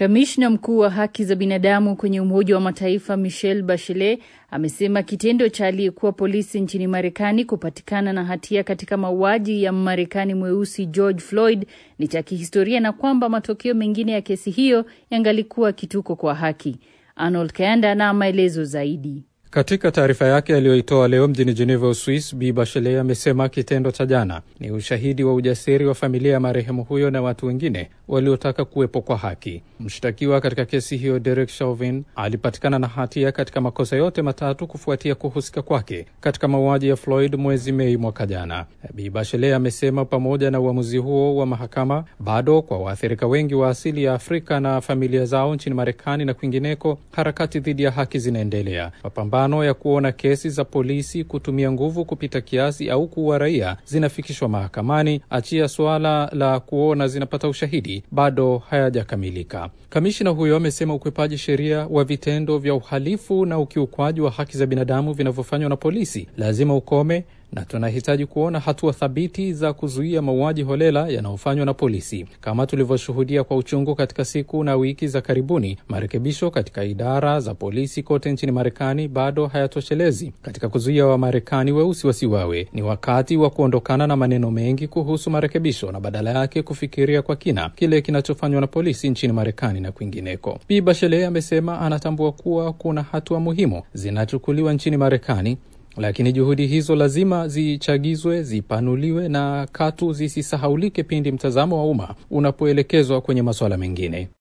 Kamishna mkuu wa haki za binadamu kwenye Umoja wa Mataifa Michelle Bachelet amesema kitendo cha aliyekuwa polisi nchini Marekani kupatikana na hatia katika mauaji ya Mmarekani mweusi George Floyd ni cha kihistoria na kwamba matokeo mengine ya kesi hiyo yangalikuwa kituko kwa haki. Arnold Kayanda na maelezo zaidi. Katika taarifa yake aliyoitoa leo mjini Geneva, Uswis, Bi Bachelet amesema kitendo cha jana ni ushahidi wa ujasiri wa familia ya marehemu huyo na watu wengine waliotaka kuwepo kwa haki. Mshtakiwa katika kesi hiyo Derek Chauvin alipatikana na hatia katika makosa yote matatu kufuatia kuhusika kwake katika mauaji ya Floyd mwezi Mei mwaka jana. Bi Bachelet amesema pamoja na uamuzi huo wa mahakama, bado kwa waathirika wengi wa asili ya Afrika na familia zao nchini Marekani na kwingineko, harakati dhidi ya haki zinaendelea. Mapambano ya kuona kesi za polisi kutumia nguvu kupita kiasi au kuua raia zinafikishwa mahakamani, achia suala la kuona zinapata ushahidi bado hayajakamilika. Kamishina huyo amesema ukwepaji sheria wa vitendo vya uhalifu na ukiukwaji wa haki za binadamu vinavyofanywa na polisi lazima ukome na tunahitaji kuona hatua thabiti za kuzuia mauaji holela yanayofanywa na polisi. Kama tulivyoshuhudia kwa uchungu katika siku na wiki za karibuni, marekebisho katika idara za polisi kote nchini Marekani bado hayatoshelezi katika kuzuia Wamarekani weusi wasiwawe. Ni wakati wa kuondokana na maneno mengi kuhusu marekebisho na badala yake kufikiria kwa kina kile kinachofanywa na polisi nchini Marekani na kwingineko. Bi Bachelet amesema anatambua kuwa kuna hatua muhimu zinachukuliwa nchini Marekani lakini juhudi hizo lazima zichagizwe, zipanuliwe na katu zisisahaulike pindi mtazamo wa umma unapoelekezwa kwenye masuala mengine.